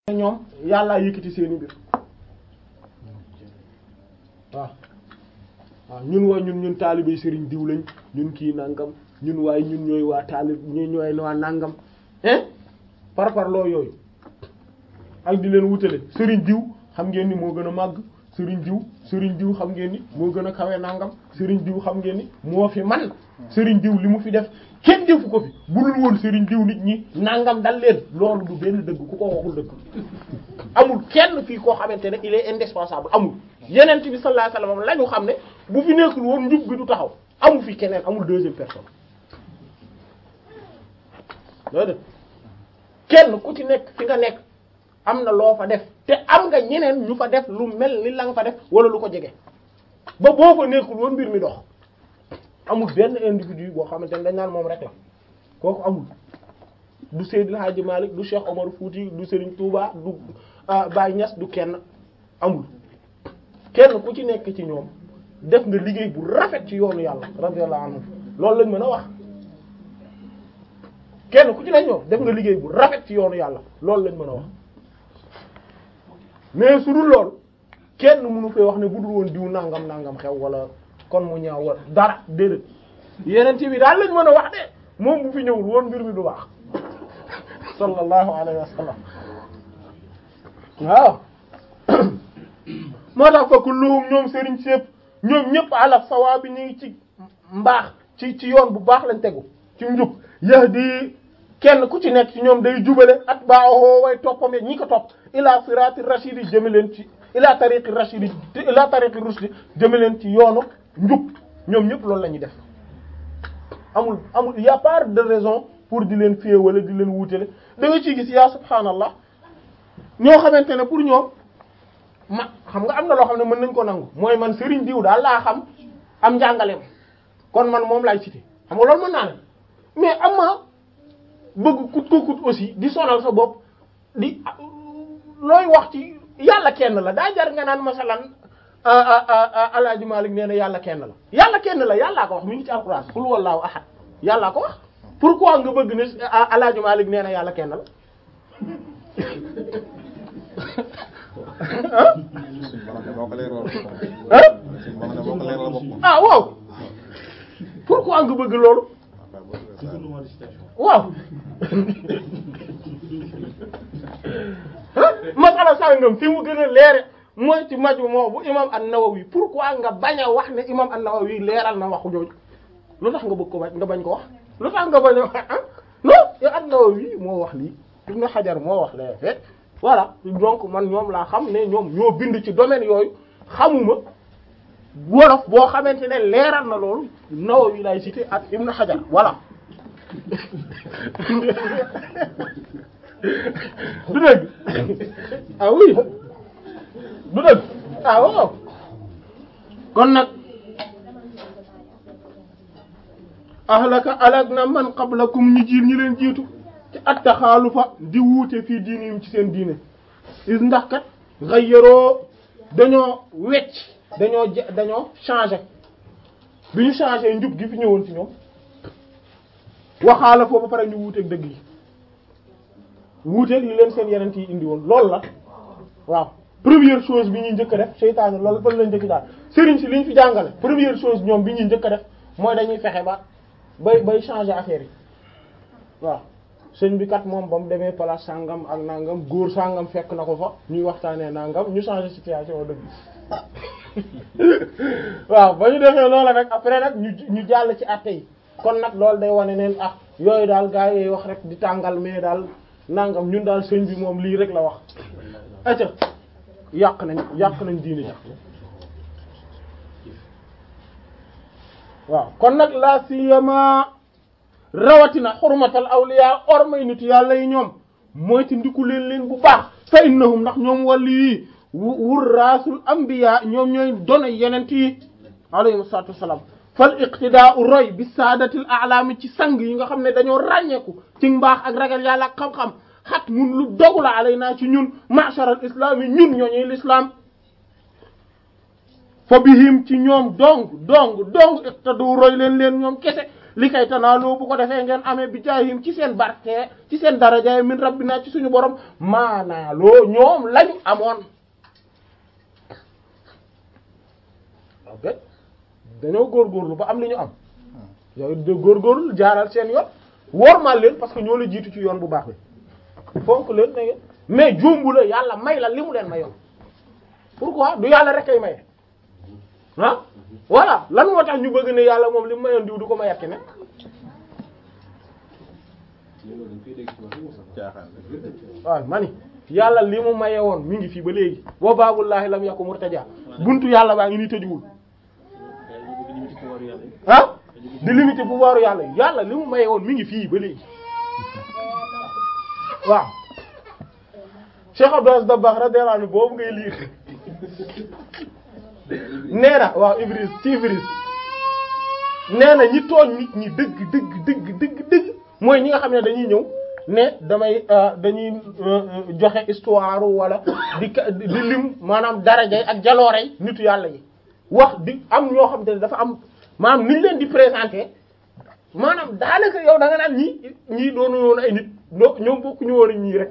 ñoom yàllaa yëkkati seeni mbir waaw waaw ñun waa ñun ñun taalibey sëriñ diw lañ ñun kii nangam ñun waaye ñun ñooy waa taalib ñu ñooy waa nangam hein par par loo yooyu ak di leen wutale sëriñ diw xam ngeen ni moo gën a màgg sëriñ diw sëriñ diw xam ngeen ni moo gën a kawe nangam sëriñ diw xam ngeen ni moo fi man sëriñ diw li mu fi def kenn defu ko fi budul woon sëriñ diw nit ñi nangam dal leen loolu du benn dëgg ku ko waxul dëgg amul kenn fii koo xamante ne il est indispensable amul yeneen bi sallallahu alayhi wasallam la ñu xam ne bu fi nekkul woon njub bi du taxaw amul fi keneen amul deuxième personne loolu dëgg kenn ku ci nekk fi nga nekk am na loo fa def te am nga ñeneen ñu fa def lu mel ni la nga fa def wala lu ko jege ba boo fa nekkul woon mbir mi dox amul benn individu boo xamante ne dañ naan moom rek la kooku amul du Seydil Hadji Malick du Cheikh Omar Fouti du Serigne Touba du Baye Niass du kenn amul kenn ku ci nekk ci ñoom def nga liggéey bu rafet ci yoonu yàlla radiyallahu anhu loolu lañ mën a wax kenn ku ci nekk ñoom def nga liggéey bu rafet ci yoonu yàlla loolu lañ mën a wax mais su dul loolu kenn mënu fee wax ne bu dul woon diw nangam nangam xew wala kon mu ñaaw wala dara déedéet yeneen ci bi daal lañ mën a wax de moom bu fi ñëwul woon mbir mi du baax sallallahu alayhi wa sallam waaw moo tax fa kulluhum ñoom sëriñ sépp ñoom ñëpp ala sawa bi ñu ngi ci mbaax ci ci yoon bu baax lañ tegu ci njub yahdi kenn ku ci nekk ci ñoom day jubale atba'uhu way toppam ñi ko topp ila sirati rashidi jëme leen ci ila tariqi rashidi ila tariqi rushdi jëme leen ci yoonu njub ñoom ñëpp loolu la ñuy def amul amul y a pas de raison pour di leen fée wala di leen wuutale da nga ciy gis yaa subhaanallah ñoo xamante ne pour ñoom ma xam nga am na loo xam ne mën nañ ko nangu mooy man Serigne diw daal laa xam am njàngaleem kon man moom laay cité xam nga loolu mën naa ne mais am ma bëgg kut ko kut aussi di sonal sa bopp di looy wax ci yàlla kenn la daa jar nga naan masalan Alaaji Malik nee na yàlla kenn la yàlla kenn la yàllaa ko wax mi ngi ci alquran qul wallahu ahad yàllaa ko wax pourquoi nga bëgg ne Alaaji Malik nee na yàlla kenn la ah waaw pourquoi nga bëgg loolu waaw masala sàngam fi mu gën a leere mooy ci maju moo bu imam an-Nawawi pourquoi nga bañ a wax ne imam an-Nawawi leeral na waxu jooju lu tax nga bëgg ko bañ nga bañ ko wax lu tax nga bañ a wax ah non yow an-Nawawi moo wax lii Ibn Hajar moo wax lee fekk voilà donc man ñoom laa xam ne ñoom ñoo bind ci domaine yooyu xamuma wolof boo xamante ne leeral na loolu Nawawi lay cité ak Ibn Hajar voilà du dëgg ah oui du dëgg ah waaw kon nag ahlaka alag na man qablakum ñi jiir ñi leen jiitu ci attaxaalufa di wuute fii diinihim ci seen diine is ndax kat xayyaroo dañoo wecc dañoo je dañoo changé bi ñu changé njub gi fi ñëwoon ci ñoom waxaala foofu ba pare ñu wuuteeg dëgg yi wuuteeg li leen seen yeneen yi indi woon loolu la waaw première chose bi ñuy njëkk a def seytaane loolu fan la njëkk daal sëriñ si li ñu fi jàngale première chose ñoom bi ñuy njëkk a def mooy dañuy fexe ba bay bay changer affaire yi waaw sëñ bi kat moom ba mu demee place sangam ak nangam góor sangam fekk na ko fa ñuy waxtaanee nangam ñu changer situation dëgg waaw ba ñu defee loola nag après nag ñu ñu jàll ci àtte yi kon nag loolu day wane neen ah yooyu daal gaa yooyu wax rek di tàngal mais daal nangam ñun daal sëñ bi moom lii rek la wax acca yàq nañ yàq nañ diine ji waaw kon nag la siyama rawatina xurmatal awliya ormay nitu yàlla yi ñoom mooy ci ndiku leen leen bu baax fa innahum ndax ñoom wàllu yi wurraasul anbiya ñoom ñooy dono yenent yi alayhim salaatu wassalaam fal iqtidaa'u roy bi saadatil a'laami ci sang yi nga xam ne dañoo ràññeeku ci mbaax ak ragal yàlla ak xam-xam xat mun lu dogu la alay naa ci ñun ma'sharal islam yi ñun ñooñuy l'islam fa bihim ci ñoom dong dong dong iqtadu roy leen leen ñoom kese li kay tanaaloo bu ko defee ngeen amee bi jaahim ci seen barke ci seen daraja min rabbina ci suñu borom maanaaloo ñoom lañu amoon ok dañoo góorgóorlu ba am li ñu am yow de góorgóorlu jaaral seen yoon wormaal leen parce que ñoo la jiitu ci yoon bu baax bi fonk leen na ngeen mais jumbu la yàlla may la li mu leen mayoon pourquoi du yàlla rek ay maye ah voilà lan moo tax ñu bëgg ne yàlla moom li mu mayoon diw du ko mayat ne waaw mani yàlla li mu maye woon mi ngi fii ba léegi wa baabullaahi lam yakun murtaja buntu yàlla baa ngi nii tëjuwul ah di limité pouvoir yàlla yàlla li mu maye woon mi ngi fii ba léegi waaw Cheikh Abdou Aziz Dabakh radiyallahu anhu boobu ngay liir nee na waaw Ibris ci Ibris nee na ñi tooñ nit ñi dëgg dëgg dëgg dëgg dëgg mooy ñi nga xam ne dañuy ñëw ne damay dañuy joxe histoire wala di di lim maanaam darajay ak jaloorey nitu yàlla yi wax di am ñoo xam te ne dafa am maanaam niñ leen di présenter maanaam daanaka yow da nga naan ñii ñii doonu woon ay nit ñoo ñoom bokkuñu woon ak ñii rek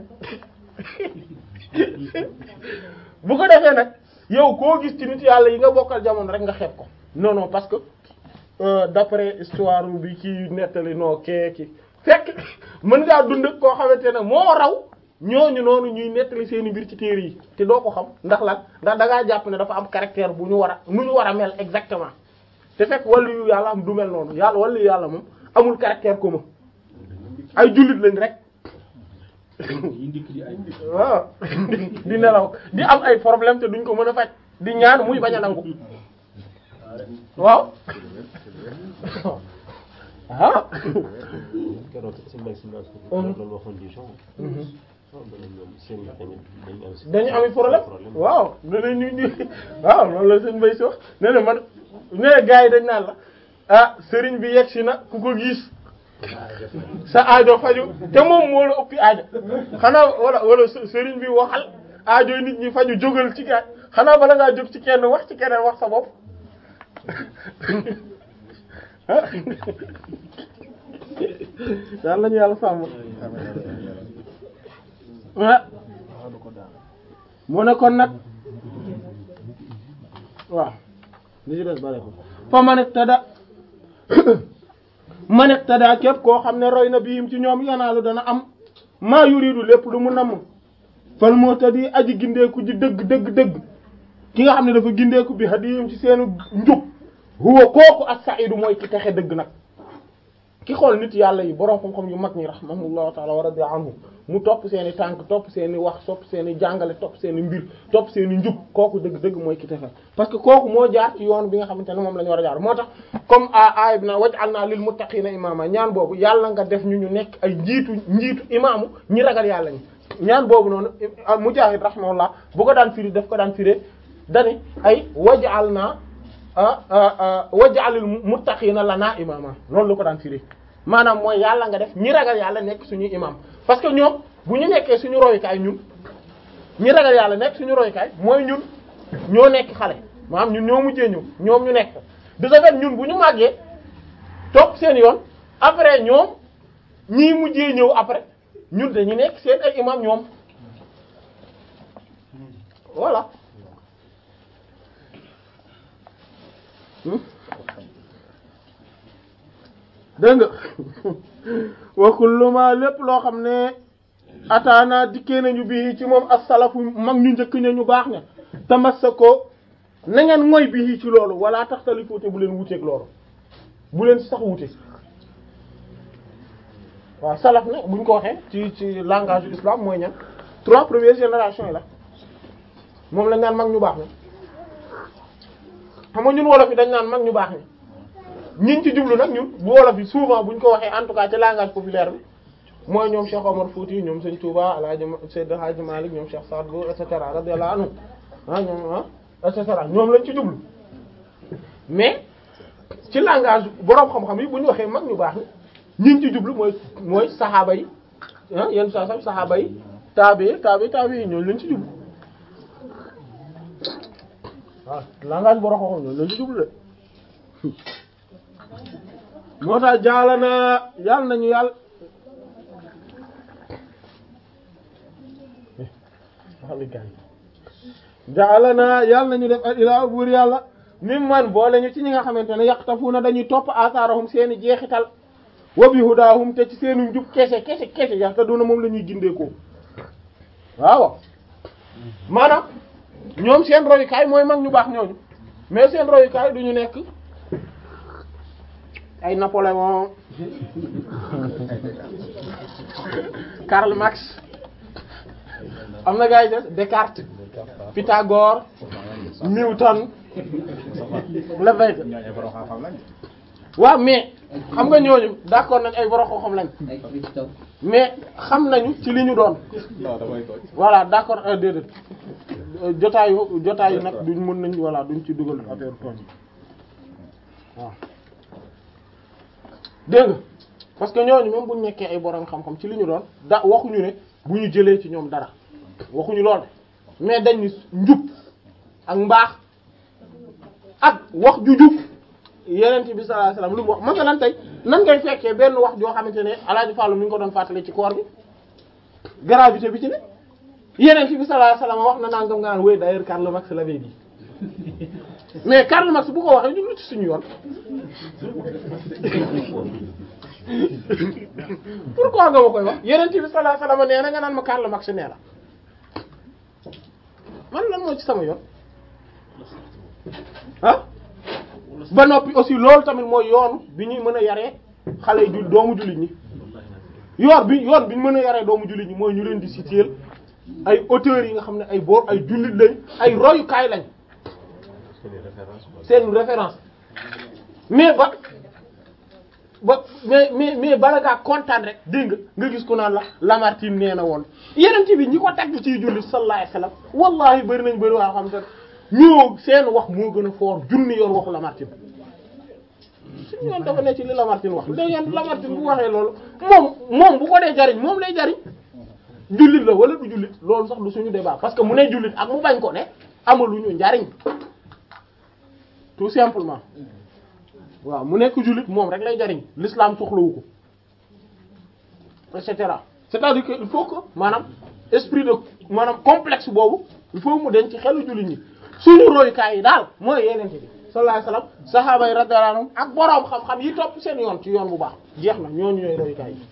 bu ko defee nag yow koo gis ci nit yàlla yi nga bokkal jamono rek nga xeeb ko non non parce que euh, d'après histoire bi kii nettali noo kee ki fekk mën ngaa dund ak koo xamante ne moo raw ñooñu noonu ñuy nettali seeni mbir ci téere yi te doo ko xam ndax lan ndax da ngaa jàpp ne dafa am caractère bu ñu war a nu ñu war a mel exactement te fekk wàllu yu yàlla am du mel noonu yàlla wàllu yu yàlla moom amul caractère commun ay jullit lañ rek waaw di nelaw di am ay problème te duñ ko mën a faj di ñaan muy bañ a nangu waaw ah keroog si mbay si naas ko loolu waxoon di genre ñoom seen dañu dañu am dañu am problème waaw ne na ñu ñu waaw loolu la seen mbay si wax ne na man ne gars yi dañ naan la ah sëriñ bi yegg si na ku ko gis sa aajo faju te moom moo la ëppi aajo xanaa wala wala sëriñ bi waxal aajo nit ñi faju jógal ci gaay xanaa bala ngaa jóg ci kenn wax ci keneen wax sa bopp yàlla nañu yàlla sàmm ah mu ne kon nag waaw li ci des bare ko fa man iqtada man iqtada képp koo xam ne roy na biim ci ñoom yanaalu dana am maa yuridu lépp lu mu namm fal muhtadi aji gindeeku ji dëgg dëgg dëgg ki nga xam ne dafa gindeeku bi hadiyum ci seenu njub huwa kooku as-sa'idu mooy ki texe dëgg nag ki xool nit yàlla yi borom xam-xam yu mag ñi rahimahullahu ta'ala wa radiya anhu mu topp seen i tànk topp seen i wax topp seen i jàngale topp seen i mbir topp seen i njub kooku dëgg-dëgg mooy ki texe parce que kooku moo jaar ci yoon bi nga xamante ne moom la ñu war a jaar moo tax comme a aaya bi na waj'alna lil muttaqina imama ñaan boobu yàlla nga def ñu ñu nekk ay njiitu njiitu imaamu ñi ragal yàlla ñi ñaan boobu noonu Mujaahid rahimahullah bu ko daan firi daf ko daan firé dani ay waj'alna waj'alil muttaqina lana imama loolu la ko daan firi maanaam mooy yàlla nga def ñi ragal yàlla nekk suñuy imam parce que ñoom bu ñu nekkee suñu royukaay ñun ñi ragal yàlla nekk suñu royukaay mooy ñun ñoo nekk xale maanaam ñun ñoo mujjee ñëw ñoom ñu nekk de ce fait ñun bu ñu màggee topp seen yoon après ñoom ñii mujjee ñëw après ñun dañu nekk seen ay imam ñoom voilà dégg nga wa kullu ma lépp loo xam ne ataana dikkee nañu bii ci moom as-salafu mag ñu njëkk ña ñu baax ne tamassako na ngeen mooy bii ci loolu wala taxtalifu te bu leen wuteeg loolu bu leen sax wute waaw salaf ne buñ ko waxee ci ci langage du islam mooy ñan trois premières générations yi la moom lañ naan mag ñu baax ne xam nga ñun wolof yi dañ naan mag ñu baax ne ñiñ ci jublu nag ñun bu wolof yi souvent buñ ko waxee en tout cas ci langage populaire bi mooy ñoom Cheikh Omar Fouti ñoom Sëñ Touba El Hadj Seydi Hadji Malick ñoom Cheikh Saad Bou et cetera radiyallahu anhu ah ñoom ah et cetera ñoom lañ ci jublu mais ci langage boroom xam-xam yi bu ñu waxee mag ñu baax ni ñiñ ci jublu mooy mooy saxaaba yi ah yenn saa sax saxaaba yi taabi taabi taabi yi ñooñu lañ ci jublu waaw langage boroom xam-xam ñooñu lañ ci jublu de moo tax jaala na yàlla nañu yàlla jaala na yàlla nañu def al ilaa buur yàlla mim man boole ñu ci ñi nga xamante ne yaqtafuuna dañuy topp asaarahum seeni jeexital wa bi hudaahum te ci seenu njub kese kese kese yahtaduna moom la ñuy gindeekoo waaw maanaam ñoom seen royukaay mooy mag ñu baax ñooñu mais seen royukaay du ñu nekk ay Napoléon Karl Marx am na gars yi des Descartes Pythagore Newton Lévesque waaw mais xam nga ñooñu d'accord nañ ay borom xam lañ mais xam nañu ci li ñu doon voilà d'accord euh, déedéet jotaayu jotaayu nag duñ mën nañ voilà duñ ci dugal affaire tooñ waaw dégg nga parce que ñooñu même buñ nekkee ay borom xam-xam ci li ñu doon da waxuñu ne bu ñu jëlee ci ñoom dara waxuñu lool mais dañ ni njub ak mbaax ak wax ju jub yeneen bi sallallahu alayhi wasallam lu mu wax masalan tey nan ngay fekkee benn wax joo xamante ne Alaaji Fallu mi ngi ko doon fàttali ci koor bi gravité bi ci ne yeneen bi sallallahu alayhi wasallam wax na nangam nga naan oui d'ailleurs Karl Marx l'avait dit mais Karl Marx bu ko waxee ñu lu ci suñu yoon pourquoi nga ma koy wax yeneen bi sallallahu alayhi wasallam nee na nga naan ma Karl Marx nee la man lan moo ci sama yoon ah ba noppi aussi loolu tamit mooy yoon bi ñuy mën a yaree xale yi jul doomu jullit ñi yoon bi yoon bi ñu mën a yaree doomu jullit ñi mooy ñu leen di citer ay auteurs yi nga xam ne ay boor ay jullit lañ ay royukaay lañ seen référence mais ba ba mais mais mais bala ngaa kontaan rek dégg nga nga gis ku naan la Lamartine nee na woon yeneen bi ñi ko tagg ciy jullit sallallahu alayhi wasallam wallahi bëri nañ bëri waa xam te ñoo seen wax moo gën a fort junni yoon waxu Lamartine suñu yoon dafa ne ci li Lamartine wax da ngeen Lamartine bu waxee loolu moom moom bu ko dee jariñ moom lay jariñ jullit la wala du jullit loolu sax du suñu débat parce que mu ne jullit ak mu bañ ko ne amaluñu njariñ tout simplement waaw mu nekk jullit moom rek lay jariñ l'islam soxlawu ko et cetera c'est-à-dire que il faut que maanaam esprit de maanaam complexe boobu il faut mu denc ci xelu jullit ñi suñu royukaay yi daal mooy yeneen bi sallallahu alayhi wasallam sahaaba yi radiyallahu anhum ak boroom xam-xam yi topp seen yoon ci yoon bu baax jeex na ñooñu ñooy royukaay yi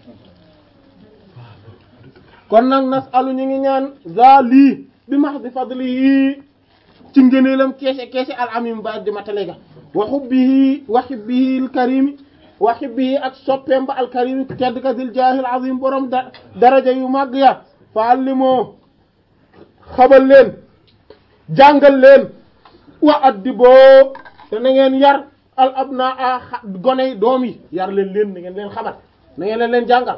kon nag nasalu ñu ngi ñaan za lii bi mahdi fadlihi ci ngëneelam keese keese al amim ba di matale ga wa hubbihi wa hubbihi al karim wa hubbihi ak soppeem ba al karim tedd ka dil jaahil azim borom da daraja yu màgg ya fa allimoo xabal leen jàngal leen wa addiboo te na ngeen yar al abna a goney doom yi yar leen leen na ngeen leen xamal na ngeen leen leen jàngal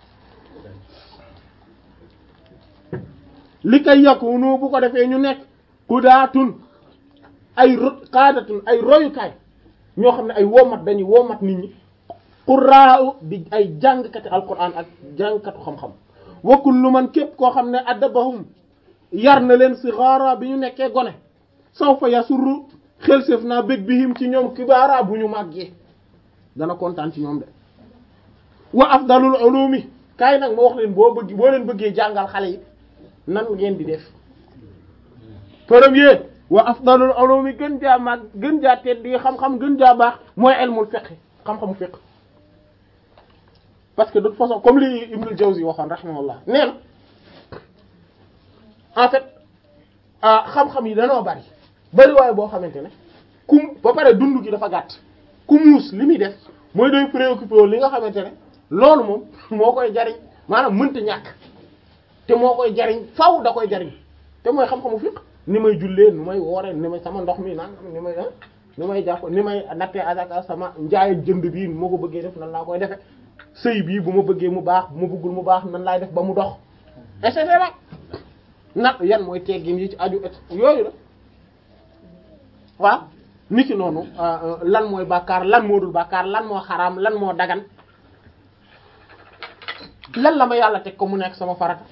li kay yakunu bu ko defee ñu nekk kudaatun ay ro qaadatun ay royukaay ñoo xam ne ay womat dañuy womat nit ñi qurraa di ay jàngkati alquran ak jàngkatu xam-xam wa kullu man képp koo xam ne addabahum yar na leen sigaara bi ñu nekkee gone saw fa yasurru xel séef naa bég bihim ci ñoom kibaara bu ñu màggee dana kontaan ci ñoom de wa afdalul ulumi kaay nag ma wax leen boo bëgg boo leen bëggee jàngal xale yi nan ngeen di def premier wa afdalul ulumi gën jaa màgg gën jaa tedd di xam-xam gën jaa baax mooy ilmul fiqh xam-xamu fiqh parce que de toute façon comme li Ibnul Jawzi waxoon rahimahullah nee na en fait xam-xam yi danoo bari bari waaye boo xamante ne ku ba pare dund gi dafa gàtt ku muus li muy def mooy doy préoccupé wu li nga xamante ne loolu moom moo koy jariñ maanaam mënta ñàkk te moo koy jariñ faw da koy jariñ te mooy xam-xamu fiqh ni may jullee ni may woore ni may sama ndox mi nangam ni may ni may jàpp ni may nattee asaka sama njaay jënd bii moo ko bëggee def nan laa koy defe sëy bii bu ma bëggee mu baax bu ma bëggul mu baax nan laay def ba mu dox et cetera nag yan mooy teggin yi ci aju et yooyu la waaw niki noonu lan mooy bàkkaar lan moo dul bàkkaar lan moo xaraam lan moo dagan lan la ma yàlla teg ko mu nekk sama farata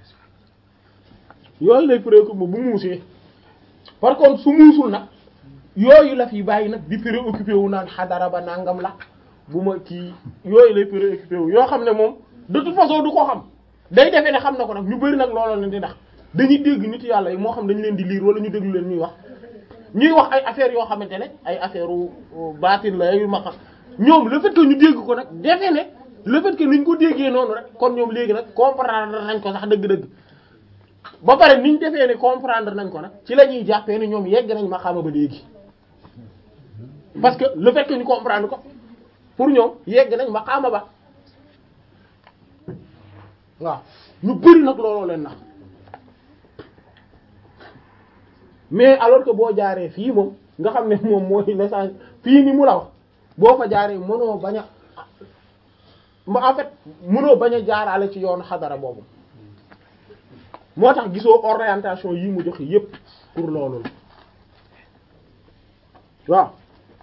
yooyu lay préoccupé bu muusee par contre su muusul nag yooyu la fi bàyyi nag di préoccupé wu naan xadara ba nangam la bu ma kii yooyu lay préoccupé wu yoo xam ne moom de toute façon du ko xam day defee ne xam na ko nag ñu bëri nag looloo leen di ndax dañuy dégg nit yàlla yi moo xam dañu leen di liir wala ñu déglu leen ñuy wax ñuy wax ay affaires yoo xamante ne ay affaire u baatin la yu ma xam ñoom le fait que ñu dégg ko nag defee ne le fait que niñ ko déggee noonu rek kon ñoom léegi nag comprendre nañ ko sax dëgg-dëgg ba pare niñ defee ne comprendre nañ ko nag ci la ñuy jàppee ne ñoom yegg nañ ma xama ba léegi parce que le fait que ñu comprendre ko pour ñoom yegg nañ ma xama ba waaw ñu bëri nag looloo leen nax mais alors que boo jaaree fii moom nga xam ne moom mooy message fii ni mu la wax boo fa jaaree mënoo bañ a en fait mënoo bañ a jaaraale ci yoonu xadara boobu moo tax gisoo orientation yi mu joxe yépp pour loolu la waaw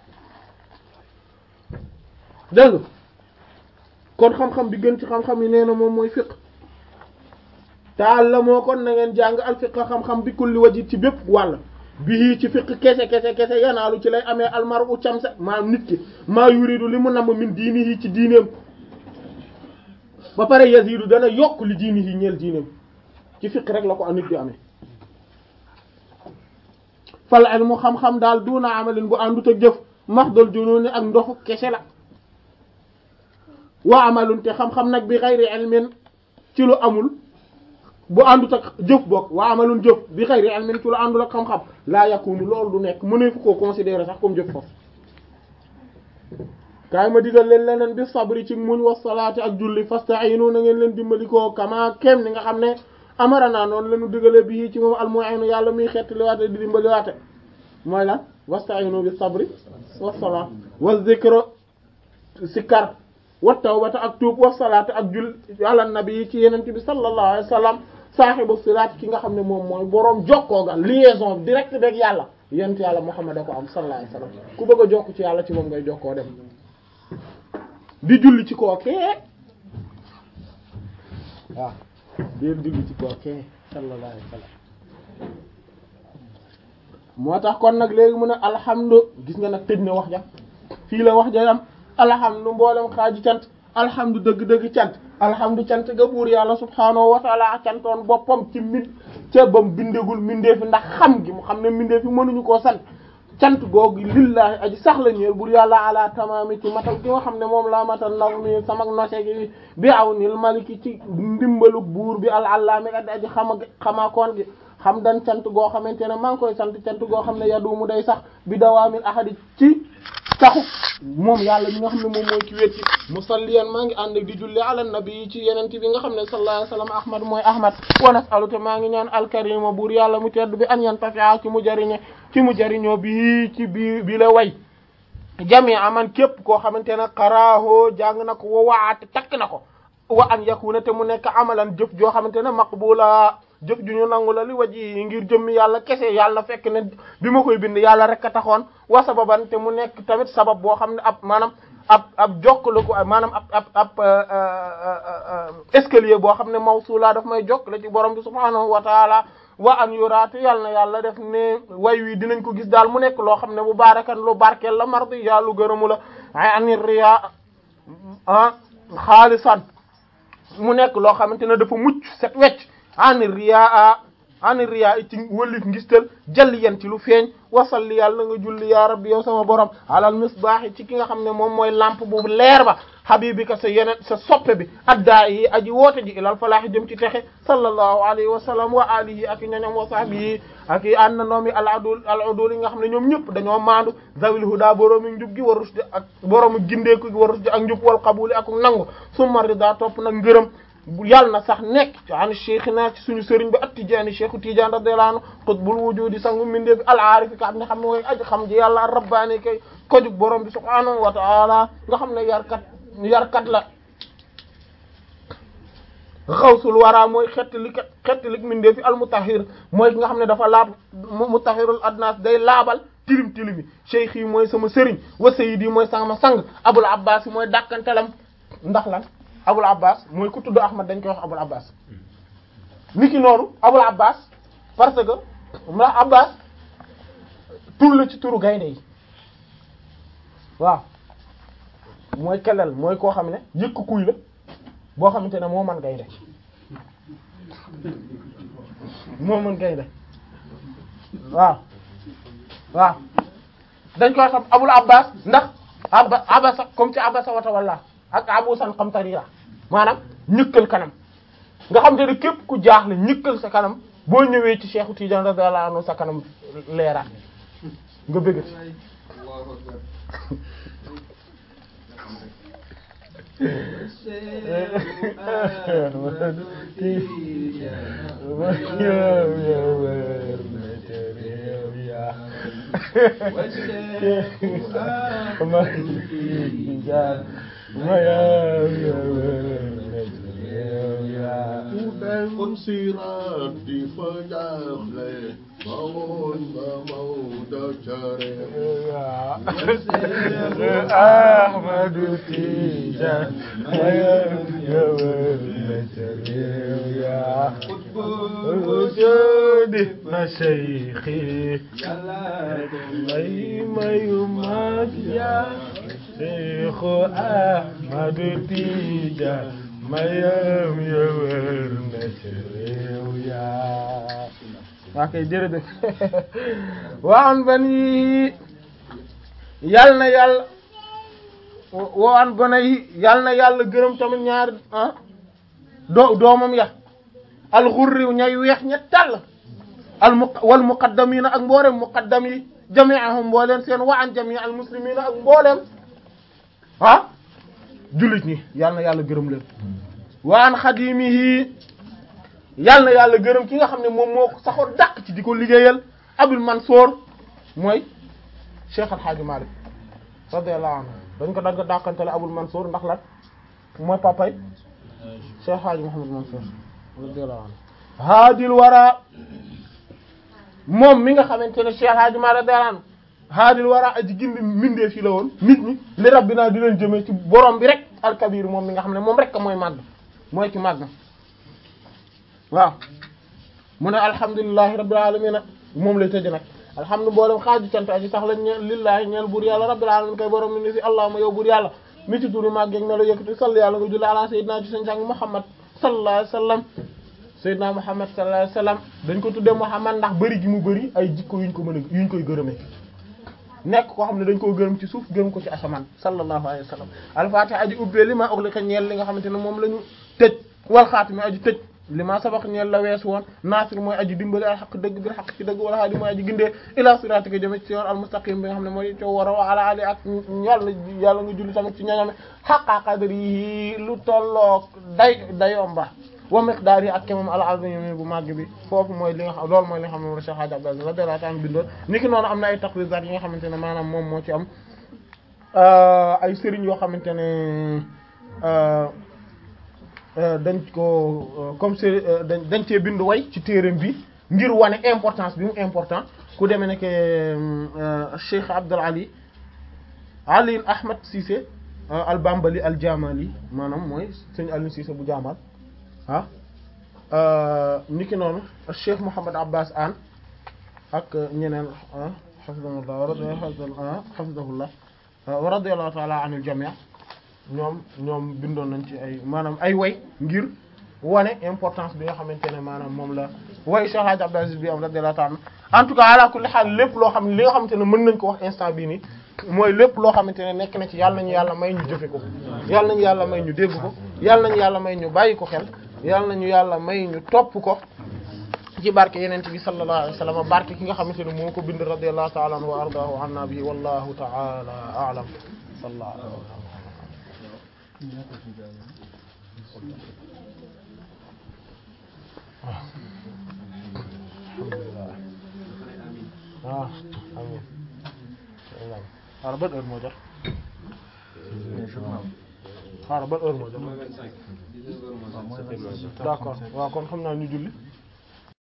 dégg nga kon xam-xam bi gën ci xam-xam yi nee na moom mooy fiqh taal la moo kon na ngeen jàng al fiqh xam-xam bi kulli wajit ci bépp wàll bii ci fiqh kese kese kese yanaalu ci lay amee almaru camsa maa nit ki maa yuridu li mu namm min diini yi ci diineem ba pare yazidu dana yokk li diini yi ñeel diineem ci fiqh rek la ko nit di amee fal ilmu xam-xam daal duna amalin bu àndut ak jëf maxdal junooni ak ndoxu kese la wa amalun te xam-xam nag bi xayri ilmin ci lu amul bu àndut ak jëf bokk wa amalun jëf bi xayri ilmin ci lu àndul ak xam-xam laa yakunu loolu du nekk mënee fu koo considérer sax comme jëf foofu kaay ma digal leen leneen bi sabri ci muñ wa salaati ak julli fasta'inu na ngeen leen dimbali ko kama kem ni nga xam ne amara naa noonu leenu digale bi ci moom almu'inu yàlla muy xeet liwaate di dimbali waate mooy lan wasta'inu bi sabri wa salaat wa zikra sikkar wa tawbata ak tuub wa salaat ak jull ala nabi yi ci yeneen bi sallallahu alayhi wa sallam saaxibu silaat ki nga xam ne moom mooy boroom jokkoo ga liaison direct beeg yàlla yent yàlla Muhammad da ko am sallallahu alayhi wa sallam ku bëgg a jokk ci yàlla ci moom ngay jokkoo dem di julli ci kookee waaw di julli ci kookee sallallahu alayhi wa sallam moo tax kon nag léegi mu ne alhamdu gis nga nag tëj na wax ja fii la wax ja am alhamdu mboolem xaaji cant alhamdu dëgg-dëgg cant alhamdu cant ga buur yàlla subhaanahu wa taala cantoon boppam ci min ca bam bindegul mindeefi ndax xam gi mu xam ne mindeefi mënuñu koo sant cant googu lillahi aji sax la ñeel buur yàlla ala tamaami ci matal gi nga xam ne moom laa matal naw mi samak nose gi bi aw nil maliki ci ndimbalu buur bi al allaami adi aji xama xamaakoon gi xam dan cant goo xamante ne maa ngi koy sant cant goo xam ne yadumu day sax bi dawaamil ahadi ci saxu moom yàlla mi nga xam ne moom mooy ki wétti musalliyan maa ngi ànd di julli ala nabi ci yeneen bi nga xam ne sallallahu alayhi wasallam ahmad mooy ahmad wa nasalu te maa ngi ñaan alkarima buur yàlla mu tedd bi an yan tafia ci mu jariñe ci mu jariñoo bi ci bi bi la way jami aman képp koo xamante ne qaraaho jàng na ko wa waate takk na ko wa an yakuna te mu nekk amalan jëf joo xamante ne maqbula jëf ju ñu nangu la li waji ngir jëmmi yàlla kese yàlla fekk ne bi ma koy bind yàlla rek a taxoon wa sababan te mu nekk tamit sabab boo xam ne ab maanaam ab ab jokkale ko maanaam ab ab ab escalier boo xam ne mawsuula daf may jokkale ci borom bi subhaanahu wa taala wa an yuraate yàlla na yàlla def ne way wi dinañ ko gis daal mu nekk loo xam ne bu baarakan lu barkeel la mardi yàllu gërëmu la anir riya ah xaalisan mu nekk loo xamante ne dafa mucc set wecc an riyaa an riyaa ci wëlif ngistal jalli yan ci lu feeñ wasalli yàlla nga julli ya rabbi yow sama borom alal misbaax ci ki nga xam ne moom mooy lampe bu leer ba habibika sa yeneen sa soppe bi addaa yi aji woote ji ilal falaahi jëm ci texe sallallahu alayhi wa sallam wa alihi ak ñoñom wa sahbihi ak i ànd na noomi al adul al udul yi nga xam ne ñoom ñëpp dañoo maandu zawil huda boroomi njub gi wa rushdi ak boroomi gindeeku gi wa rushdi ak njub wal qabuli ak nangu summa rida topp nag ngërëm yàlla na sax nekk ci an cheikhina ci suñu sëriñ bi at-Tijaani cheikhu Tijaan radiyallahu anhu qutbul wujudi sangu mindee bi al-aarif ka nga xam ne mooy aji xam ji yàlla rabbaani kay kojug borom bi subhaanahu wa ta'ala nga xam ne yarkat yarkat la xawsul wara mooy xettali xettali mindee fi al-mutahhir mooy ki nga xam ne dafa laab mutahhirul adnas day laabal tilim tilimi cheikh yi mooy sama sëriñ wa sayyidi mooy sama sang abul abbas mooy dàkkantelam ndax lan abul abbas mooy ku tudd ahmad dañ koy wax abul abbas niki noonu abul abbas parce que la abbas tur la ci turu gaynde yi waaw mooy kelal mooy koo xam ne yëkk kuy la boo xamante ne moo man gaynde moo mën gaynde waaw waaw dañ koy xam abul abbas ndax abba abasa comme ci abasa wata walla ak abusan xamtarira maanaam ñëkkal kanam nga xam te ne képp ku jaaxle ñëkkal sa kanam boo ñëwee ci Cheikh Tidiane radiyallahu anhu sa kanam leeraat nga bëggati kon siiraat di fa jaaxle bawoon ba Maodo care Ahmadu Tijaan wujudi na Cheikhi may mayu mag ya Cheikhu Ahmadu Tijaan mayam ya wër na ci réew yaa waa kay jërëjëf waan bani yal na yàlla waan gone yi yal na yàlla gërëm tamit ñaar ah doo doomam ya alxurri ñay weex ña tàll al mu wal muqaddamina ak mboolem muqaddam yi jami'ahum mbooleem seen wa an jami' al muslimina ak mbooleem ah jullit ñi yal na yàlla gërëm leen wa an xadimihi yal na yàlla gërëm ki nga xam ne moom moo ko saxoon dàq ci di ko liggéeyal Abul Mansour mooy Cheikh Al Hadj Malick radiyallahu anhu dañ ko dagg dàqantele Abul Mansour ndax lan mooy papay Cheikh Hadj Mouhamed Mansour radiyallahu anhu haadil wara moom mi nga xamante ne Cheikh Hadj Malick radiyallahu anhu haadil wara aji gindi mbindee fi la woon nit ñi li rabbina di leen jëmee ci borom bi rek alkabir moom mi nga xam ne moom rek mooy màgg mooy ci màgg waaw mu ne alhamdulillahi rabbil alamin moom lay tëj nag alhamdu mboolem xaaju cant aji sax lañ ñeel lillahi ñeel buur yàlla rabbil alamin kay borom mi ni fi allahumma yow buur yàlla mi ci turu màgg ak melo yëkkati salli yàlla nga julli ala sayyidina ci sañ sang muhammad sallallahu alayhi wasallam sayyidina muhammad sallallahu alayhi wasallam dañ ko tuddee muhammad ndax bëri gi mu bëri ay jikko yuñ ko mën a yuñ koy gërëmee nekk koo xam ne dañ koo gërëm ci suuf gërëm ko ci asamaan sallallahu alayhi wasallam alfatiha aji ubbee li ma uxlika ñeel li nga xamante ne moom la ñu tëj wal xaatimi aji tëj li ma sabax ñeel la weesu woon naasir mooy aji dimbali al xaq dëgg bir xaq ci dëgg wala haadi mooy aji gindee ila siratika jëme ci yoon al mustaqim bi nga xam ne mooy coow war a wa ala ali ak yàlla yàlla nga julli tamit ci ñoñome xaqa qadri yi lu tolloog day dayomba wa miqdaar yi ak ke moom al azim bu màgg bi foofu mooy li nga xam loolu mooy li nga xam ne moom Cheikh Hadj Abdou Aziz radiyallahu ta'ala bindoon niki noonu am na ay taqrizaat yi nga xamante ne maanaam moom moo ci am ay sëriñ yoo xamante ne dañ ko comme c'est dañ dañ cee bind way ci téereem bi ngir wane importance bi mu important ku demee ne que Cheikh Abdul Ali Ali Ahmed Cissé al Bambali al Jamali maanaam mooy sëñ Aliou Cissé bu Jamal ah niki noonu Cheikh Mouhamed Abbas Anne ak ñeneen hafidahullah hafidahullah wa radiyallahu ta'ala anil jami' ñoom ñoom bindoon nañ ci ay maanaam ay way ngir wane importance bi nga xamante ne maanaam moom la way Cheikh Hadj Abdou Aziz bi am radiyallahu ta'ala en tout cas ala kulli haal lépp loo xam ne li nga xamante ne mën nañ ko wax instant bii nii mooy lépp loo xamante ne nekk na ci yàlla nañu yàlla may ñu jëfe ko yàlla nañu yàlla may ñu dégg ko yàlla nañu yàlla may ñu bàyyi ko xel yàlla nañu yàlla may ñu topp ko ci barke yeneen bi sallallahu alayhi wa sallam barke ki nga xamante ne moo ko bind radiyallahu ta'ala anhu wa ardaahu anna bihi wallahu ta'ala a'lam sallallahu alayhi wa sallam waaw amiin xaaral ban heure moo jot xaaral ban heure moo jot d'accord waaw kon xam naa ñu julli